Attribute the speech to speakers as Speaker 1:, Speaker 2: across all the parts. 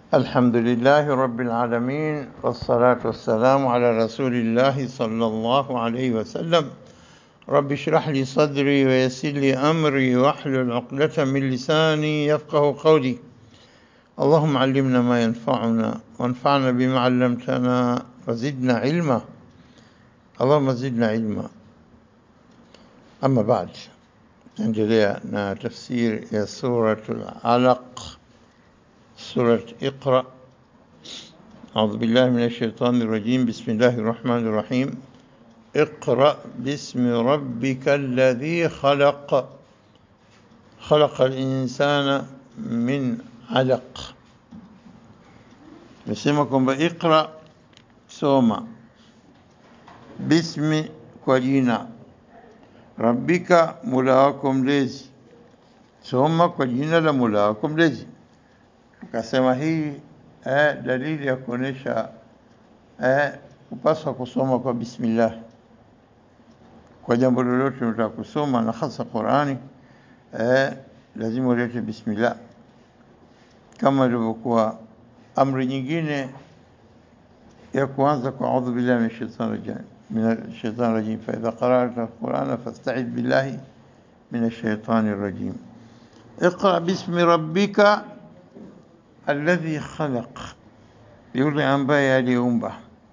Speaker 1: الحمد لله رب العالمين والصلاة والسلام على رسول الله صلى الله عليه وسلم رب اشرح لي صدري ويسر لي أمري واحلل عقدة من لساني يفقه قولي اللهم علمنا ما ينفعنا وانفعنا بما علمتنا وزدنا علما اللهم زدنا علما أما بعد نendelea na tafsir ya suratul alaq سورة اقرأ أعوذ بالله من الشيطان الرجيم بسم الله الرحمن الرحيم اقرأ باسم ربك الذي خلق خلق الإنسان من علق نسمكم بإقرأ سوما باسم كوجينا ربك ملاكم ليزي سوما كوجينا لملاكم ليزي Akasema hii eh, dalili ya kuonesha eh, kupaswa kusoma kwa bismillah kwa jambo lolote unataka kusoma na hasa Qurani eh, lazima ulete bismillah, kama ilivyokuwa amri nyingine ya kuanza kwa audhu billahi min shaitani rajim min shaitani rajim fa idha qara'ta alqur'ana fasta'id billahi min ash-shaytani rajim اقرأ باسم ربك alladhi khalaq, yule ambaye aliumba.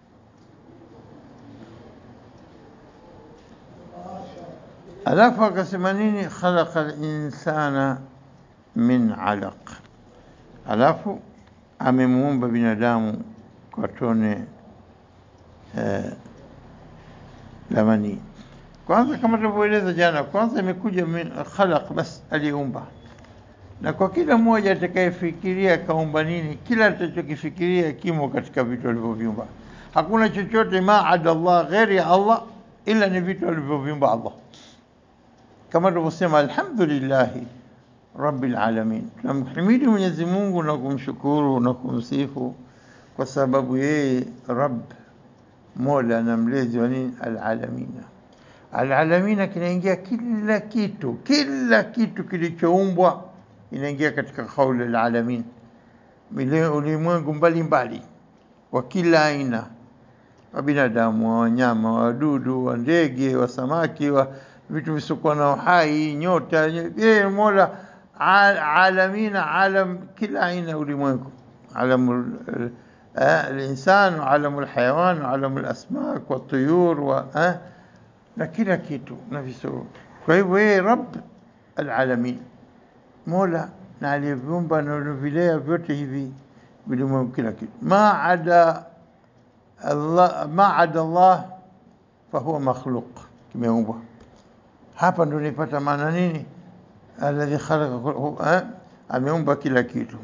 Speaker 1: Alafu akasema nini? khalaqa linsana min alaq, alafu amemuumba binadamu kwa tone eh, la manii. Kwanza kama tulivyoeleza jana, kwanza imekuja min khalaq, bas aliumba na kwa kila mmoja atakayefikiria kaumba nini, kila atachokifikiria kimo katika vitu alivyoviumba. Hakuna chochote maada Allah ghairi ya Allah ila ni vitu alivyoviumba Allah, kama tulivyosema, alhamdulillahi rabbil alamin. Tunamhimidi Mwenyezi Mungu na kumshukuru na kumsifu kwa sababu yeye Rabb, mola na mlezi wa nini, alalamina. Alalamina kinaingia kila kitu, kila kitu kilichoumbwa inaingia katika kauli alalamin, ulimwengu mbalimbali wa kila aina, wa binadamu, wa wanyama, wa wadudu, wa ndege, wa samaki, wa vitu visiokuwa na uhai, nyota. Yeye Mola alamina, alam kila aina ulimwengu, alamu الإنسان وعالم الحيوان وعالم الأسماك والطيور و na kila kitu na viso. Kwa hivyo yeye Rabb alalamin Mola na aliyeviumba na vilea vyote hivi vilimwengu, kila kitu maada Allah, maada Allah fahuwa makhluq, kimeumbwa. Hapa ndo nipata maana nini, alladhi khalaqa, ameumba kila kitu,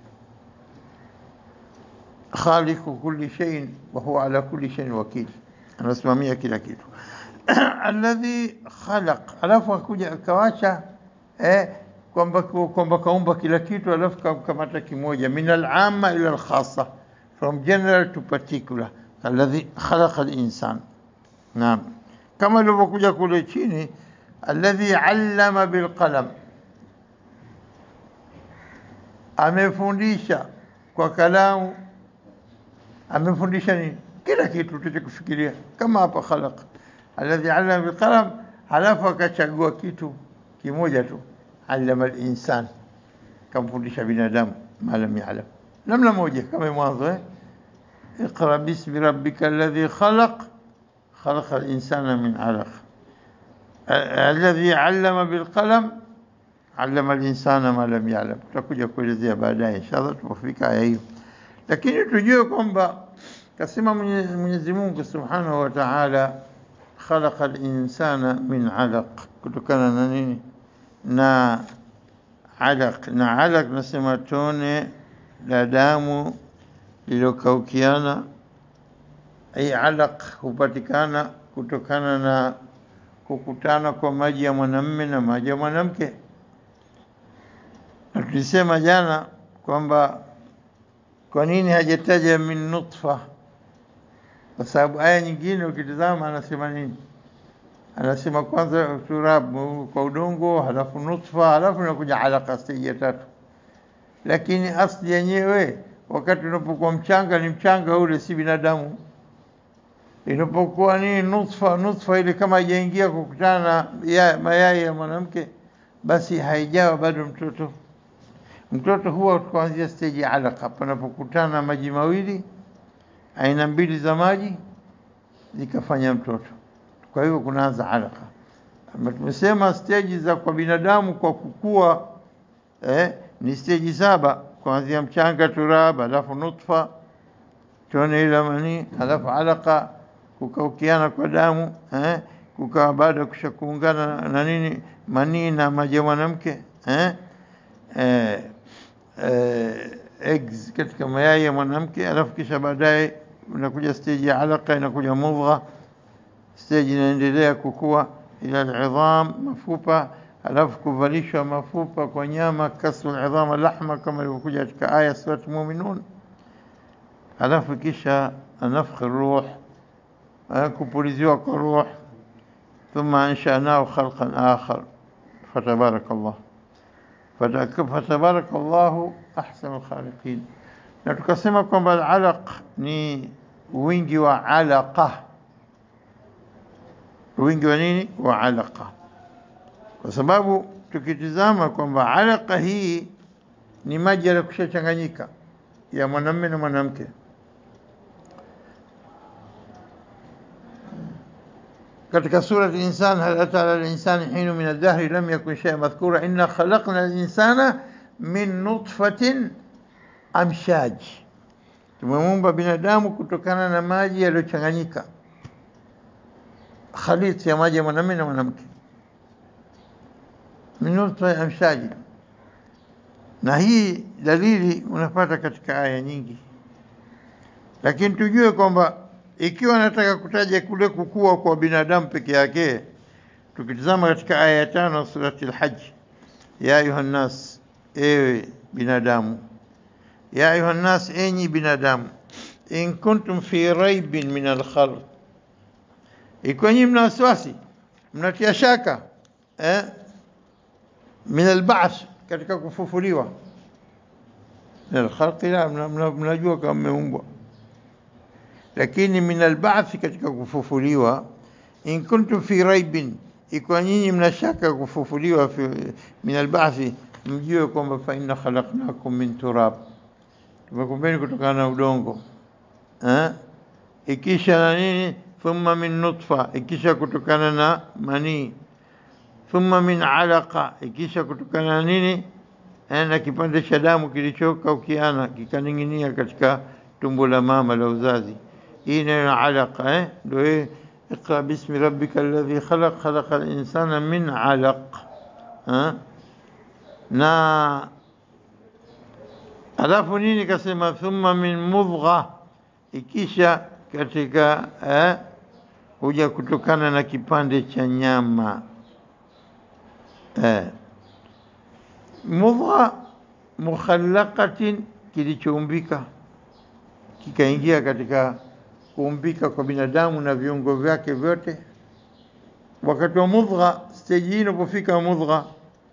Speaker 1: khaliqu kulli shay'in wa huwa ala kulli shay'in wakil, anasimamia kila kitu alladhi khalaq, alafu akuja akawacha eh, kwamba kwamba kaumba kila kitu alafu kamata kimoja, min al-amma ila al-khassa, from general to particular, alladhi khalaqa al-insan. Naam, kama ilivyokuja kule chini, alladhi allama bil qalam, amefundisha kwa kalamu. Amefundisha nini? Kila kitu tuchokufikiria, kama hapa khalaqa, alladhi allama bil qalam, halafu akachagua kitu kimoja tu allama al-insan, kamfundisha binadamu ma lam ya'lam, namna moja kama mwanzo eh, iqra bismi rabbika alladhi khalaq khalaqa al-insana min 'alaq alladhi 'allama bil qalam 'allama al-insana ma lam ya'lam. Tutakuja kuelezea baadaye inshallah tunapofika aya hiyo, lakini tujue kwamba kasema Mwenyezi Mungu Subhanahu wa Ta'ala khalaqa al-insana min 'alaq, kutokana na nini? na alaq na alaq nasema tone la damu lilokaukiana. Hii alaq hupatikana kutokana na kukutana kwa maji ya mwanamume na maji ya mwanamke, na tulisema jana kwamba kwa nini hajataja min nutfa, kwa sababu aya nyingine ukitizama anasema nini? anasema kwanza turab kwa udongo, halafu nutfa, halafu inakuja alaka, stage ya tatu. Lakini asli yenyewe wakati unapokuwa mchanga ni mchanga ule, si binadamu. Inapokuwa ni nutfa, nutfa ile kama haijaingia kukutana na ya, mayai ya mwanamke, basi haijawa bado mtoto. Mtoto huwa kuanzia stage ya alaka, panapokutana maji mawili aina mbili za maji zikafanya mtoto. Kwa hivyo kunaanza alaka. Ama tumesema stage za kwa binadamu kwa kukua eh, ni stage saba kuanzia mchanga, turab, alafu nutfa, tone ila manii, alafu alaka, kukaukiana kwa damu eh, kukawa baada ya kusha kuungana na nini manii na maji ya mwanamke eh, eh, eh, eggs katika mayai ya mwanamke, alafu kisha baadaye unakuja stage ya alaka, inakuja mudgha, stage inaendelea kukua ila alidham, mafupa, alafu kuvalishwa mafupa kwa nyama, kasru alidham alahma, kama ilivyokuja katika aya surat Muminun, alafu kisha nafkhi ruh, kupuliziwa kwa ruh, thumma anshanahu khalqan akhar, fatabaraka Allah fatabaraka Allahu ahsanul khaliqin. Na tukasema kwamba alaq ni wingi wa alaqa, wingi wa nini? Wa alaqa, kwa sababu tukitizama kwamba alaqa hii ni maji yaliyokushachanganyika ya mwanamume na mwanamke. katika surati Insan, hal ata ala linsani hinu min aldahri lam yakun shay'an madhkura inna khalaqna linsana min nutfatin amshaj, tumemuumba binadamu kutokana na maji yaliyochanganyika, khalit ya maji ya mwanamume na mwanamke, min nutfa amshaji. Na hii dalili unapata katika aya nyingi, lakini tujue kwamba ikiwa nataka kutaja kule kukua kwa binadamu peke yake, tukitizama katika aya ya tano surati Al-Hajj, ya ayuha nnas, ewe binadamu, ya ayuha nnas, enyi binadamu, in kuntum fi raibin min alkhalq, ikiwa nyinyi mna wasiwasi, mnatia shaka eh, min alba'th, katika kufufuliwa, min alkhalqi, la mnajua kama mmeumbwa lakini min alba'thi, katika kufufuliwa. In kuntum fi raibin, ikiwa nyinyi mna shaka kufufuliwa, min alba'thi, mjue kwamba fa inna khalaqnakum min turab, tumekumbeni kutokana na udongo eh? ikisha na nini, thumma min nutfa, ikisha kutokana na manii, thumma min alaqa, ikisha kutokana na nini eh, na kipande cha damu kilichokaukiana kikaning'inia katika tumbo la mama la uzazi hii neno alaqa eh, ndio hii iqra bismi rabbika alladhi khalaq khalaqa al-insana min alaq eh? na alafu nini kasema thumma min mudgha, ikisha katika eh, huja kutokana na kipande cha nyama eh. mudgha mukhallaqatin, kilichoumbika kikaingia katika kuumbika kwa binadamu na viungo vyake vyote. Wakati wa mudgha, stage hii inapofika mudgha,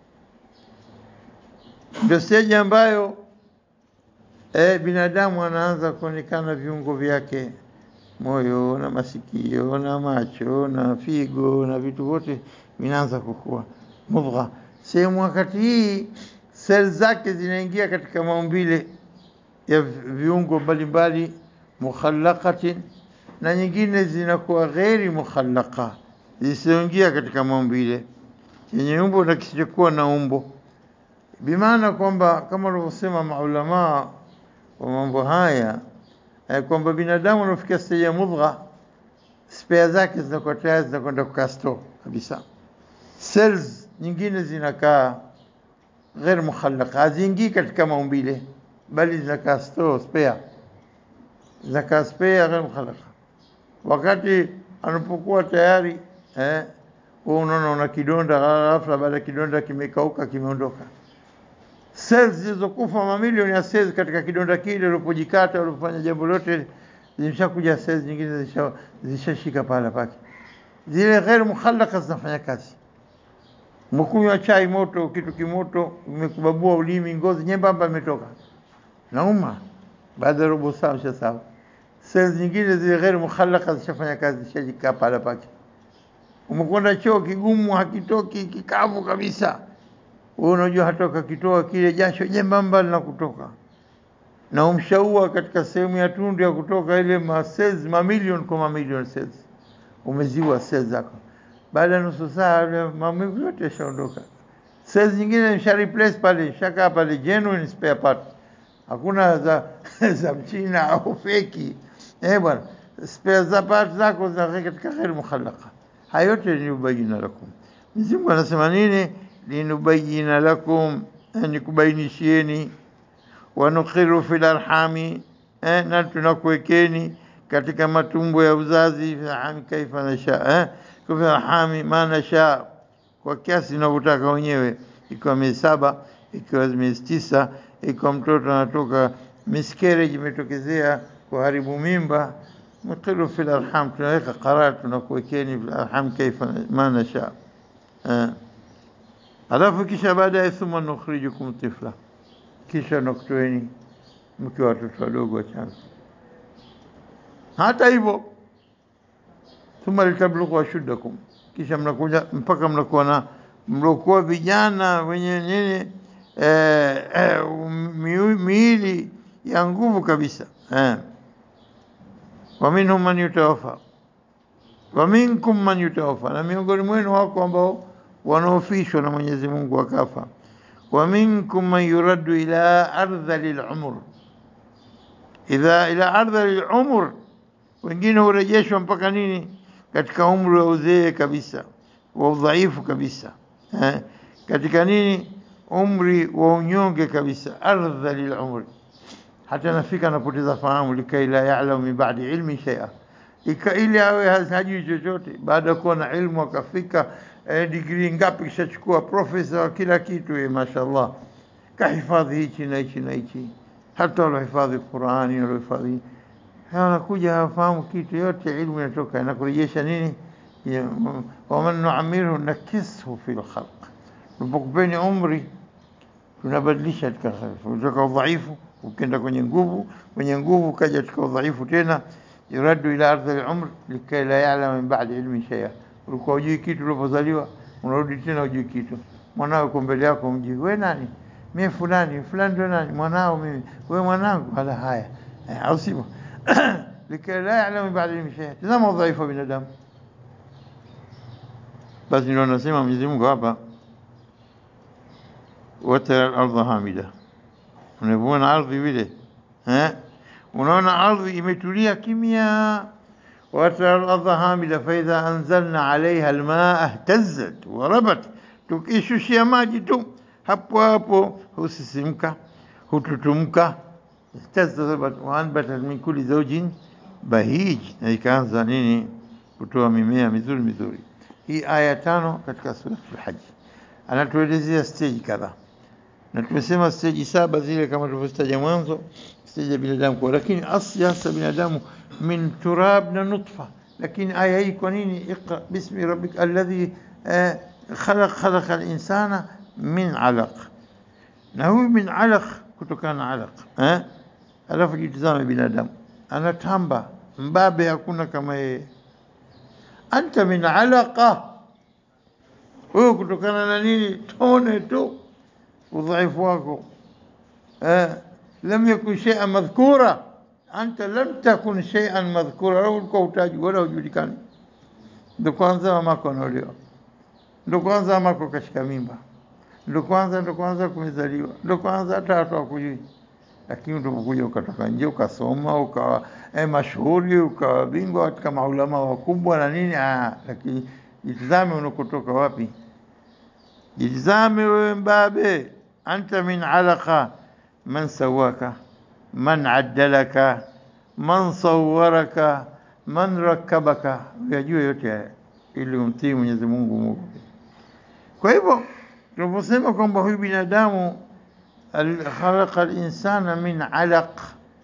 Speaker 1: ndio stage ambayo e, binadamu anaanza kuonekana viungo vyake, moyo na masikio na macho na figo na vitu vyote vinaanza kukua. Mudgha sehemu, wakati hii seli zake zinaingia katika maumbile ya viungo mbalimbali mukhallaqatin, na nyingine zinakuwa ghairi mukhallaqa, zisizoingia katika maumbile, chenye umbo na kisichokuwa na umbo. Bimaana kwamba kama walivyosema maulamaa wa mambo haya eh, kwamba binadamu anafikia stage ya mudgha, spea zake zinakuwa tayari zinakwenda kukaa store kabisa. Cells nyingine zinakaa ghair mukhallaqa, haziingii katika maumbile bali zinakaa store spare, zinakaa spare ghair mukhallaqa. Wakati anapokuwa tayari eh, wewe unaona una kidonda, ghafla baada ya kidonda kimekauka, kimeondoka. Cells zilizokufa mamilioni ya cells katika kidonda kile, ulipojikata ulipofanya jambo lote, zimeshakuja cells nyingine zishashika pahala pake. Zile ghair mukhallaqa zinafanya kazi. Mkunywa chai moto, kitu kimoto, imekubabua ulimi, ngozi nyembamba imetoka nauma baada ya robo saa ushasahau. Cells nyingine zile ghairi mukhallaka zishafanya kazi, zishajikaa pahala pake. Umekwenda choo kigumu, hakitoki, kikavu kabisa, wewe unajua hata ukakitoa kile jasho jembamba linakutoka na umshaua katika sehemu ya tundu ya kutoka ile ma cells mamilioni kwa mamilioni cells, umeziwa cells zako. Baada ya nusu saa ile maumivu yote yashaondoka. Cells nyingine nisha replace pale, shaka pale genuine spare part, hakuna za za mchina au feki. Eh bwana, spare za part zako zinakaa katika ghairi mukhallaqa. Hayo yote ni ubayina lakum. Mwenyezi Mungu anasema nini? Linubayina lakum, ni kubainishieni wanukhiru fil arhami eh, na tunakuwekeni katika matumbo ya uzazi fi arhami kaifa nasha eh, fi arhami ma nasha, kwa kiasi tunavyotaka wenyewe, ikiwa miezi saba, ikiwa miezi tisa, ikiwa mtoto anatoka miscarriage imetokezea kuharibu mimba, nukhiru fil arham, tunaweka qarar, tunakuwekeni fil arham kaifa ma nasha eh. Alafu kisha baadaye thumma nukhrijukum tifla kisha nakutoeni mkiwa watoto wadogo wachanga. Hata hivyo, thumma litablughu ashuddakum, kisha mnakuja mpaka mnakuwa na mlokuwa vijana wenye nini eh, eh, miu- miili ya nguvu kabisa eh. wa minhum man yutawafa wa minkum man yutawafa, na miongoni mwenu wako ambao wanaofishwa na Mwenyezi Mungu wakafa wa minkum man yuraddu ila ardhali lumur, idha ila ardhali lumur, wengine hurejeshwa mpaka nini, katika umri wa uzee kabisa wa udhaifu kabisa eh, katika nini, umri wa unyonge kabisa, ardhali lumur, hata nafika anapoteza fahamu, likai la yalamu min ba'di ilmi shay'a, ika ili awe hajui chochote baada ya kuwa na ilmu akafika eh, digrii ngapi kishachukua profesa wa kila kitu eh, mashallah kahifadhi hichi na hichi na hichi, hata walohifadhi Qurani walohifadhi anakuja hawafahamu kitu yote, ilmu inatoka inakurejesha nini? Ya, mm, waman nuamirhu nakishu fi lkhalq, tunapokupeni umri tunabadilisha katika khalq, kutoka udhaifu ukenda kwenye nguvu, kwenye nguvu ukaja katika udhaifu tena, yuraddu ila ardhi al-umr likai la ya'lama min ba'di ilmi shay'a ulikuwa hujui kitu ulipozaliwa, unarudi tena hujui kitu. Mwanao uko mbele yako, mjui we nani? Mimi fulani fulani, ndo nani? Mwanao mimi, we mwanangu. Hala, haya Eh, au sivyo? likai la ya'lamu min ba'di ilmi shay'a. Tazama udhaifu wa binadamu. Basi ndio anasema Mwenyezi Mungu hapa, watara al-ardha hamida, unavyoona ardhi vile eh, unaona ardhi imetulia kimya وترى الأرض هامدة فإذا أنزلنا عليها الماء اهتزت وربت tukishushia maji tu hapo hapo husisimka hututumka ihtazzat waanbatat min kulli zawjin bahij, na ikaanza nini kutoa mimea mizuri mizuri. Hii aya tano katika suratul Hajj anatuelezea stage kadhaa, na tumesema stage saba zile kama tulivyozitaja mwanzo, stage ya binadamu kwa, lakini asli hasa binadamu min turab na nutfa. Lakini aya hii kwa nini? Iqra bismi rabbik alladhi eh, khalaq khalaqa al-insana min alaq, na huyu min alaq, kutokana na alaq eh? Alafu jitizame binadamu anatamba mbabe, hakuna kama yeye. Anta min alaqa, wewe kutokana na nini? Tone tu udhaifu wako eh? lam yakun shay'an madhkura anta lam takun shay'an madhkura, wewe ulikuwa utaji wala hujulikani. Ndo kwanza mamako anaolewa, ndo kwanza mamako kashika mimba, ndo kwanza ndo kwanza kumezaliwa, ndo kwanza hata watu hawakujui. Lakini ulipokuja ukatoka nje ukasoma ukawa eh, mashuhuri ukawa bingwa katika maulama wakubwa na nini ah, lakini jitizame unakotoka wapi, jitizame wewe mbabe, anta min alaqa man sawaka man addalaka man sawwaraka man rakkabaka, uyajue yote haya ili umtii Mwenyezi Mungu Mungu. Kwa hivyo tunaposema kwamba huyu binadamu al- khalaqa al-insana min alaq,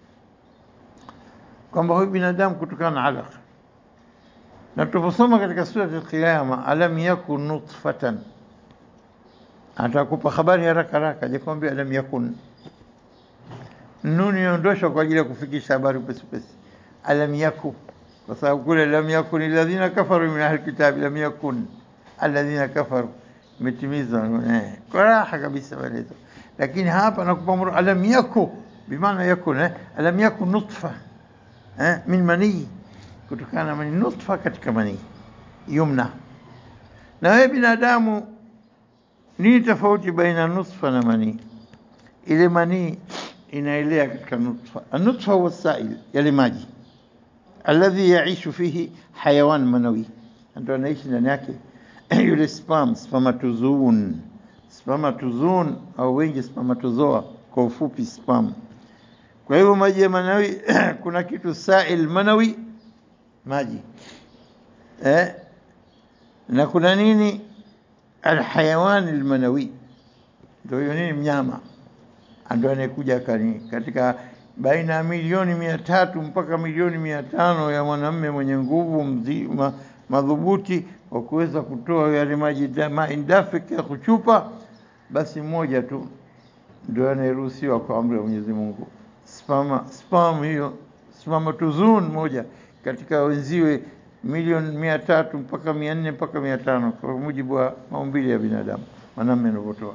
Speaker 1: kwamba huyu binadamu kutokana na alaq, na tunaposoma katika sura al-Qiyama, alam yakun nutfatan, atakupa habari haraka haraka, hajakwambia alam yakun nuni inaondoshwa kwa ajili ya kufikisha habari upesi upesi. Alam yaku, kwa sababu kule lam yakun alladhina kafaru min ahli kitabi, lam yakun alladhina kafaru, imetimizwa eh, kwa raha kabisa maelezo. Lakini hapa nakupa mru alam yaku, bimaana yakun eh, alam yakun nutfa eh, min manii, kutokana na manii, nutfa katika manii yumna. Na wewe binadamu, nini tofauti baina nutfa na manii? Ile manii inaelea katika nutfa. Anutfa huwa sail, yale maji alladhi yaishu fihi hayawan manawi, ndio anaishi ndani yake yule sperm, spermatozoon, spermatozoon au wengi spermatozoa, kwa ufupi sperm. Kwa hivyo maji ya manawi kuna kitu sail manawi, maji eh, na kuna nini alhayawan almanawi, ndio hiyo nini, mnyama ndio anayekuja kani katika baina ya milioni mia tatu mpaka milioni mia tano ya mwanamume mwenye nguvu mzima madhubuti wa kuweza kutoa yale maji maindafiki ya kuchupa, basi mmoja tu ndio anayeruhusiwa kwa amri ya Mwenyezi Mungu. Spama spam hiyo spermatozoon moja katika wenziwe milioni mia tatu mpaka mia nne mpaka mia tano kwa mujibu wa maumbile ya binadamu, mwanamume anavyotoa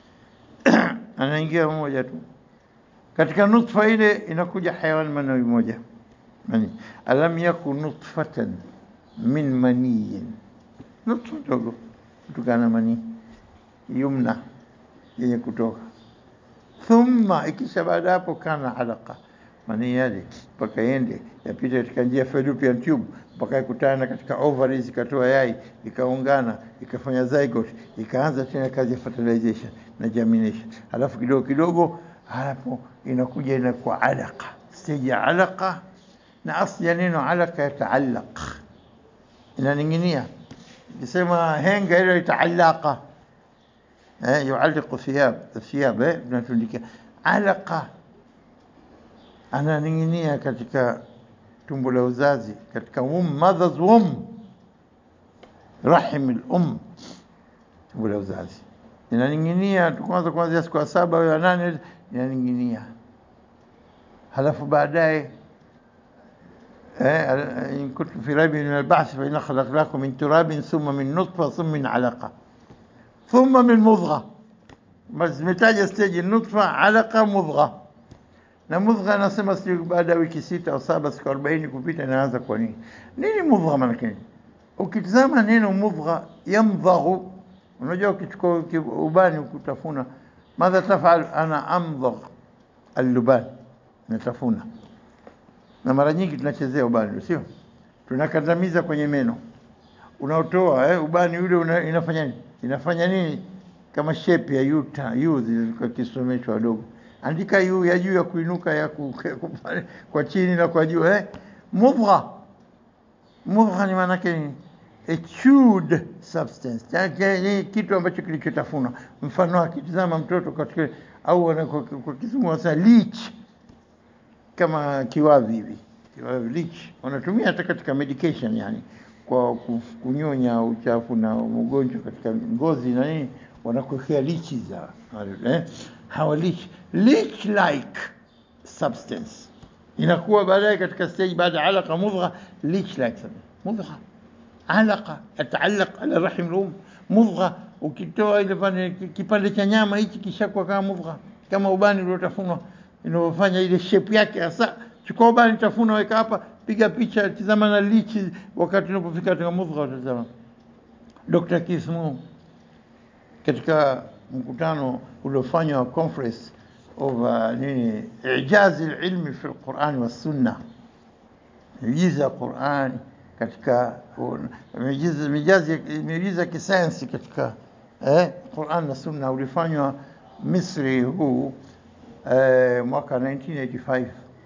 Speaker 1: anaingia mmoja tu katika nutfa ile, inakuja hayawan manawi moja mani. Alam yakun nutfatan min maniyin, nutfa ndogo kutokana na manii yumna yenye kutoka. Thumma, ikisha baada hapo, kana alaqa, manii yale mpaka yende yapita katika njia fallopian tube mpaka ikutana katika ovaries, ikatoa yai, ikaungana, ikafanya zygote, ikaanza tena kazi ya fertilization na germination, halafu kidogo kidogo, hapo inakuja inakuwa alaqa, stage ya alaqa. Na asli ya neno alaqa yataallaq, inaning'inia. Ikisema henga ile itaalaqa, eh, yualliqu thiyab thiyab, eh, tunatundikia alaqa, ananing'inia katika tumbo la uzazi, katika womb, mother's womb, rahim al-um, tumbo la uzazi inaning'inia kwanza, kuanzia siku ya saba au ya nane inaning'inia, halafu baadaye in kuntum fi raibin min al-ba'th fa inna khalaqnakum min turabin thumma min nutfa thumma min alaqa thumma min mudgha. Basi zimetaja stage nutfa, alaqa, mudgha. Na mudgha anasema sio baada ya wiki sita au saba, siku 40 kupita, inaanza kwa nini? Nini mudgha maana yake? Ukitazama neno mudgha, yamdhaghu Unajua, ukichukua ubani ukutafuna, madha tafal, ana amdhagh alluban, natafuna. Na mara nyingi tunachezea ubani, sio? Tunakandamiza kwenye meno, unaotoa eh, ubani ule una, inafanya nini? Inafanya nini? Kama shape ya yuta yu zilikuwa kisomeshwa wadogo, andika yu ya juu ya kuinuka ya ku, kwa chini na kwa juu eh, mudgha. Mudgha ni maana yake nini? A chewed substance, ni kitu ambacho kilichotafunwa. Mfano wake, tazama mtoto katika au kwa kizungu wanasema leech, kama kiwavi hivi, kiwavi leech wanatumia hata katika medication, yani kwa kunyonya uchafu na mgonjwa katika ngozi na nini, wanakuwekea leech za eh, hawa leech leech like substance inakuwa baadaye katika stage baada ya alaqa mudgha, leech like substance mudgha alaqa yataallaq ala rahim rum mudgha. Ukitoa ile kipande cha nyama hichi kishakuwa kama mudgha, kama ubani uliotafunwa inavyofanya ile shape yake hasa. Chukua ubani, tafuna, weka hapa, piga picha, tizama na lichi. Wakati unapofika katika mudgha, utazama. Dr. Kismu katika mkutano uliofanywa conference of uh, nini ijazi ilmi fi alquran wa sunna, miujiza ya Qurani katika miujiza ya kisayansi katika eh, Qur'an na Sunna ulifanywa Misri huu eh, mwaka 1985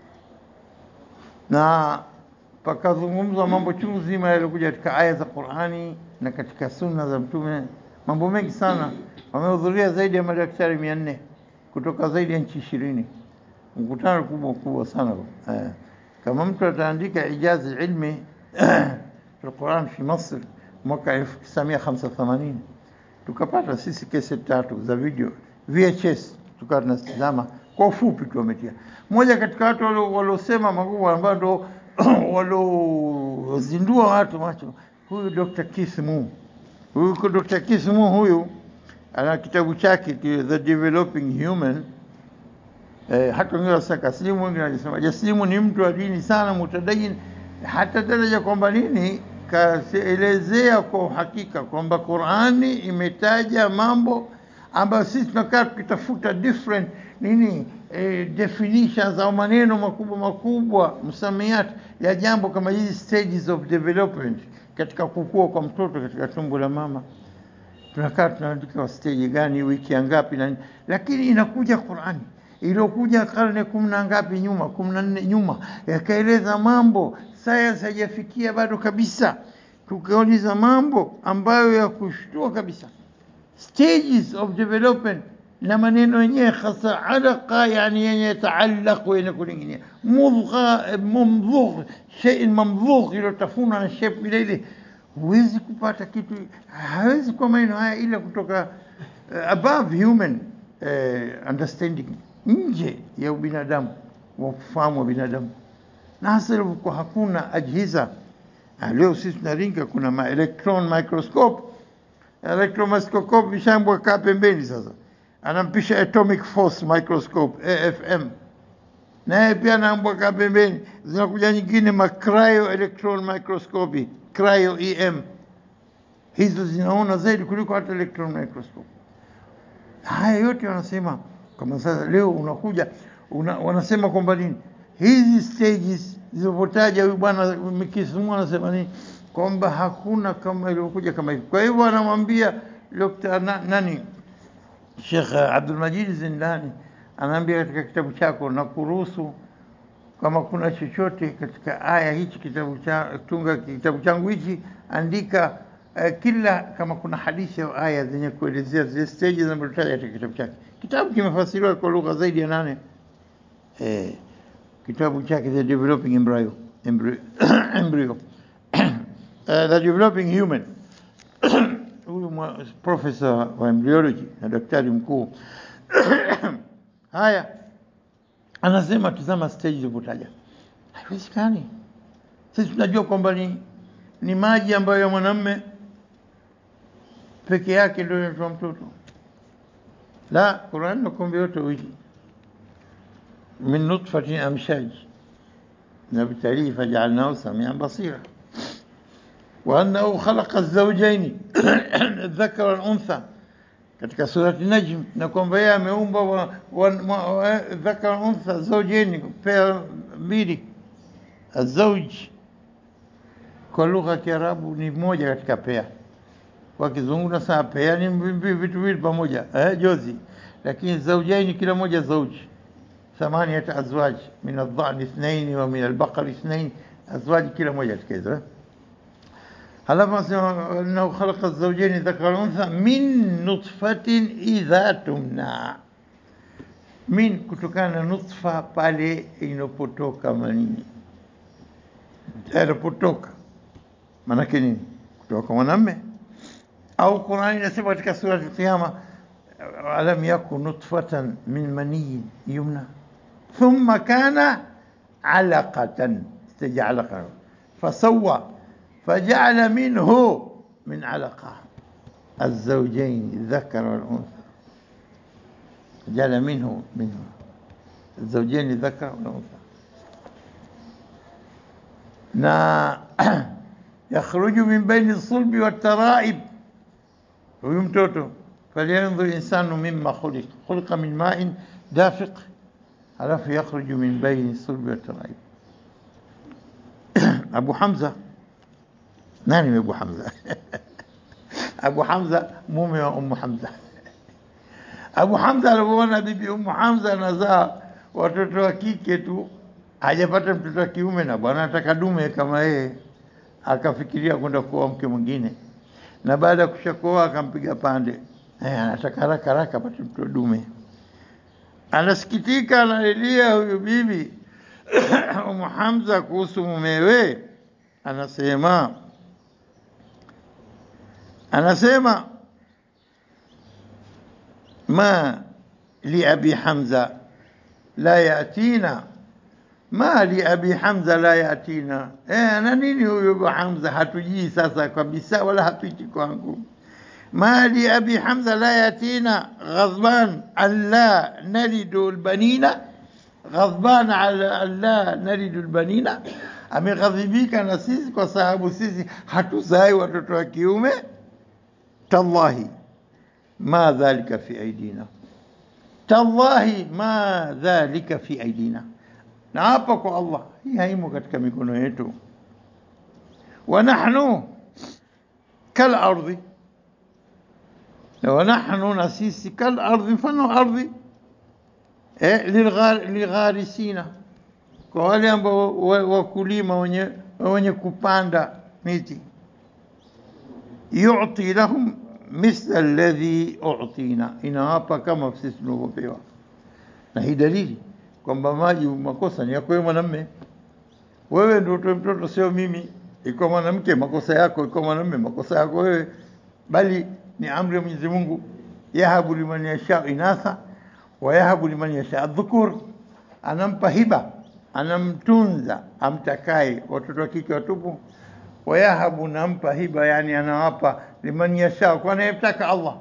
Speaker 1: na pakazungumzwa mambo chungu zima yaliokuja katika aya za Qur'ani na katika sunna za Mtume, mambo mengi sana. Wamehudhuria zaidi ya madaktari mia nne kutoka zaidi ya nchi ishirini. Mkutano kubwa kubwa sana eh. Kama mtu ataandika ijazi ilmi fi Quran fi Masr mwaka 1985 tukapata sisi kesi tatu za video VHS, tukawa tunatizama kwa ufupi tu wametia. Mmoja katika watu walio- waliosema makubwa ambao ndo waliozindua watu macho, huyu Dr. Keith Moore. Huyu kwa Dr. Keith Moore huyu ana kitabu chake ki- The Developing Human. Eh, hata wengine wasema kaslimu, wengine wanasema jaslimu ni mtu wa dini sana, mutadayin, hata daraja kwamba nini kaelezea kwa uhakika kwamba Qurani imetaja mambo ambayo sisi tunakaa tukitafuta different nini eh, definitions au maneno makubwa makubwa msamiati ya jambo kama hizi stages of development katika kukua kwa mtoto katika tumbo la mama tunakaa tunaandika stage gani wiki ya ngapi na nini, lakini inakuja Qurani iliyokuja karne kumi na ngapi nyuma, kumi na nne nyuma, yakaeleza mambo sayansi haijafikia bado kabisa, tukauliza mambo ambayo ya kushtua kabisa, stages of development na maneno yenyewe hasa alaqa, yani yenye yataallaq yenye kuninginia, mudgha mamdhugh, shay mamdhugh, iliyotafunwa na shape ile ile huwezi kupata kitu, hawezi kuwa maneno haya ila kutoka uh, above human uh, understanding, nje ya ubinadamu wa ufahamu wa binadamu, na hasa ilivyokuwa hakuna ajhiza. Ah, Leo sisi tunaringa, kuna ma electron microscope, electron microscope vishambwa kaa pembeni. Sasa anampisha atomic force microscope AFM, naye pia anaambwa kaa pembeni. Zinakuja nyingine ma cryo electron microscopy cryo EM, hizo zinaona zaidi kuliko hata electron microscope. Haya yote wanasema kama sasa leo unakuja una, wanasema kwamba nini hizi stages zilivyotaja huyu bwana Kisimu anasema nini kwamba hakuna kama ilivyokuja kama hivi. Kwa hivyo anamwambia Dr. na, nani Sheikh Abdul Majid Zindani anaambia katika kitabu chako na kuruhusu kama kuna chochote katika aya hichi kitabu cha tunga kitabu changu hichi andika uh, kila kama kuna hadithi au aya zenye kuelezea zile stages zinazotaja katika kitabu chake. Kitabu kimefasiriwa kwa lugha zaidi ya nane. Eh, kitabu chake The Developing Embryo, embryo, embryo. uh, The Developing Human huyu mwa- profesa wa embryology na daktari mkuu haya anasema tazama stage ilivyotaja, haiwezekani. Sisi tunajua kwamba ni, ni maji ambayo ya mwanamume peke yake ndio inatoa mtoto. La, Qur'an nakwambia yote wili min nutfatin amshaj nabtalihi faj'alnahu samian basira وأنه خلق الزوجين الذكر والأنثى katika surati Najm na kwamba yeye ameumba wa, wa, wa, wa, dhakar untha zaujeni pea mbili azauj kwa lugha ya Kiarabu ni moja katika pea kwa kizungu na saa pea ni mbi- vitu viwili pamoja eh, jozi lakini zaujaini kila moja zauji ثمانية أزواج من الضأن اثنين ومن البقر اثنين أزواج كلا موجة كذا هلما سمع أنه خلق الزوجين الذكر والأنثى من نطفة إذا تمنى min kutokana na nutfa pale inapotoka manii yanapotoka maanake nini kutoka mwanamme au Qurani inasema katika surati Qiyama alam yakun nutfatan min maniyin yumna thumma kana alaqatan istaja alaqa fasawa fajala minhu min alaqa الزوجين الذكر والأنثى جعل منه منه الزوجين الذكر والأنثى na yakhruju min baini sulbi wataraib, huyu mtoto falyanzur insanu mimma khuliq khuliqa min ma'in dafiq, halafu yakhruju min baini sulbi wataraib. Abu Hamza, nani ni Abu Hamza? Abu Hamza mume wa Ummu Hamza. Abu Hamza alipoona bibi Ummu Hamza anazaa watoto wa kike tu hajapata mtoto wa kiume na bwana anataka dume kama yeye, akafikiria kwenda kuoa mke mwingine, na baada ya kushakuoa akampiga pande, eh, anataka haraka haraka apate mtoto dume. Anasikitika, analilia huyu bibi Umu Hamza kuhusu mumewe, anasema anasema ma li abi Hamza la yatina mali abi Hamza la yatina eh, na nini huyo Abu Hamza hatujii sasa kabisa, wala hapiti kwangu. mali abi Hamza la yatina ghadban alla nalidu albanina ghadban ala alla nalidu albanina, ameghadhibika na sisi kwa sababu sisi hatuzai watoto wa kiume. Tallahi ma dhalika fi aidina, tallahi ma dhalika fi aidina na hapa kwa Allah, hii haimo katika mikono yetu. wa nahnu kal ardhi, na wa nahnu, na sisi kal ardhi, mfano ardhi eh, ligharisina, kwa wale ambao wakulima wenye, wenye kupanda miti. yuti lahum mithla alladhi utina, inawapa kama sisi tunavyopewa, na hii dalili kwamba maji makosa ni yako wewe mwanamme, wewe ndio utoe mtoto, sio mimi. Iko mwanamke makosa yako, iko mwanamme makosa yako wewe, bali ni amri ya Mwenyezi Mungu, yahabu liman yasha inatha wa yahabu liman yasha dhukur, anampa hiba, anamtunza amtakaye watoto wa kike watupu. Wayahabu, nampa hiba, yani anawapa liman yasha, kwa anayemtaka Allah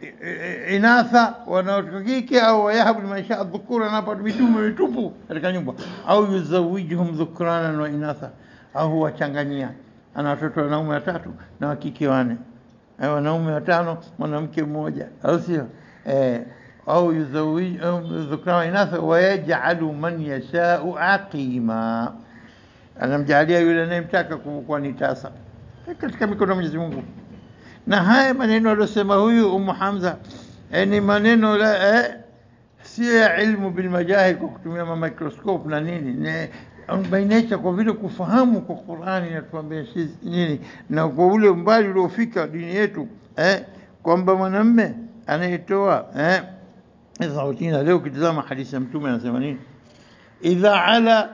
Speaker 1: inatha wanaotoka kike au wayahabu liman yasha dhukura, anapa mitume mitupu katika nyumba, au yuzawijuhum dhukranan wa inatha, au huwachanganyia, ana watoto wanaume watatu na wakike wane, wanaume watano mwanamke mmoja, au sio? Eh, au yuzawijuhum dhukranan wa inatha, wayajalu man yashau aqima, anamjalia yule anayemtaka kuwa ni tasa katika mikono ya Mwenyezi Mungu na haya maneno aliyosema huyu Ummu Hamza eh, ni maneno la eh, sio ya ilmu bilmajahil kwa kutumia ma microscope na nini bainisha kwa vile kufahamu kwa Qur'ani inatuambia nini, na kwa ule umbali uliofika dini yetu eh, kwamba mwanamme anayetoa eh, sautina. Leo ukitizama hadithi ya Mtume anasema nini? idha ala,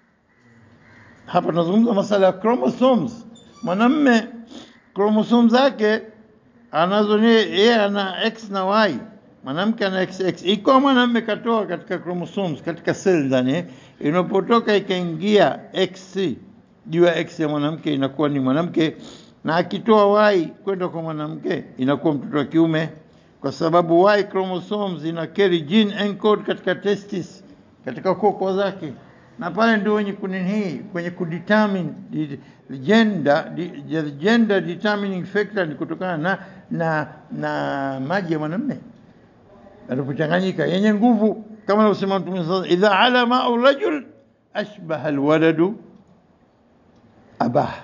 Speaker 1: hapa tunazungumza masala ya chromosomes. Mwanamme kromosomu zake anazo ni yeye ana x na y, mwanamke ana XX. Iko mwanamume katoa katika chromosomes katika cell ndani, inapotoka ikaingia X juu ya X ya mwanamke inakuwa ni mwanamke, na akitoa Y kwenda kwa mwanamke inakuwa mtoto wa kiume, kwa sababu Y chromosomes ina carry gene encode katika testis, katika koko zake, na pale ndio wenye kunini kwenye kudetermine gender, gender determining factor ni kutokana na na na maji ya mwanamume alipochanganyika yenye nguvu, kama anavyosema Mtume sasa, idha ala ma'u rajul ashbaha alwaladu abah,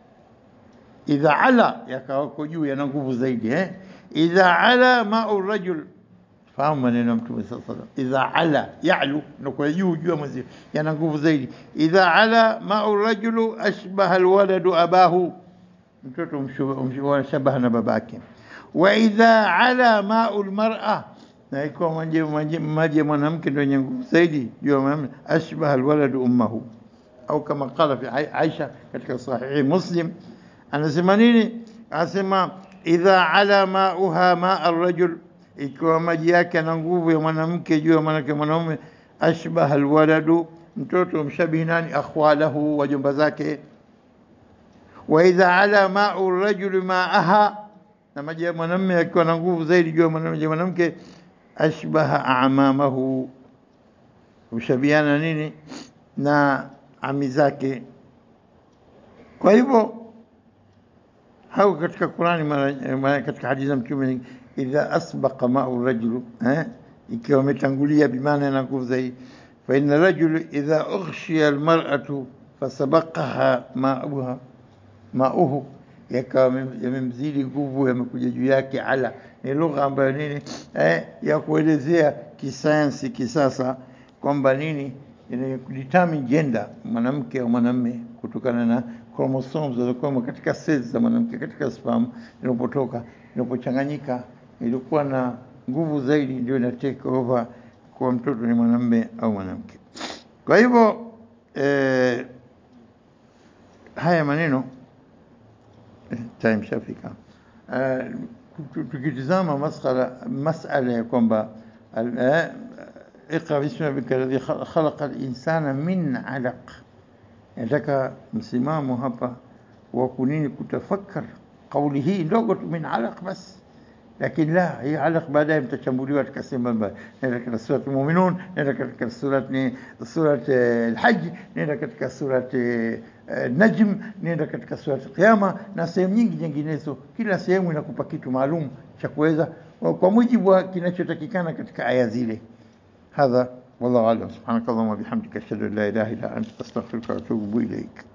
Speaker 1: idha ala yakawako juu yana nguvu zaidi eh? idha ala ma'u rajul fahamu maneno ya Mtume sasa, idha ala yalu na kwa juu juu ya mwezi yana nguvu zaidi. Idha ala ma'u rajulu ashbaha alwaladu abahu, mtoto mshabaha na babake. Wa idha ala ma'u almar'a, na ikiwa maji ya mwanamke ndio yenye nguvu zaidi juu ya mwanamke, ashbaha alwaladu ummahu, au kama qala fi Aisha katika sahihi Muslim, anasema nini? Anasema idha ala ma'uha ma'a arrajul ikiwa maji yake ana nguvu ya mwanamke juu ya mwanamke mwanaume, ashbaha alwaladu, mtoto mshabihi nani? Akhwalahu, wajomba zake. Wa idha ala ma'u rajuli ma'aha, na maji ya mwanamume akiwa na nguvu zaidi juu ya mwanamke, ashbaha amamahu, ushabiana nini na ami zake. Kwa hivyo hau katika Qurani, mara katika hadithi za Mtume idha asbaqa ma'u rajulu eh, ikiwa ametangulia bimaana na nguvu zaidi. Fa inna rajulu idha ughshiya almar'atu fasabaqaha ma'uha ma'uhu, yakawa yamemzidi nguvu, yamekuja juu yake. Ala ni lugha ambayo nini eh, ya kuelezea kisayansi kisasa kwamba nini inadetermine gender mwanamke au mwanamume kutokana na chromosomes zilizokuwa katika cells za mwanamke katika sperm inapotoka inapochanganyika ilikuwa na nguvu zaidi, ndio ina take over kwa mtoto ni mwanamume au mwanamke. Kwa hivyo eh, haya maneno eh, time shafika. Eh, tukitizama masala masala ya kwamba eh, اقرأ باسم ربك الذي خلق خلق الإنسان من علق nataka msimamo hapa wa kunini kutafakar kauli hii ndogo tu min alaq bas lakini la hii alaq baadaye mtachambuliwa katika sehemu mbalimbali nenda katika surat muminun nenda katika surat ni surat eh, alhaj nenda katika surat eh, eh, najm nenda katika surat qiyama na sehemu nyingi nyinginezo kila sehemu inakupa kitu maalum cha kuweza kwa mujibu wa kinachotakikana katika aya zile هذا والله أعلم سبحانك اللهم وبحمدك أشهد أن لا إله إلا أنت أستغفرك وأتوب إليك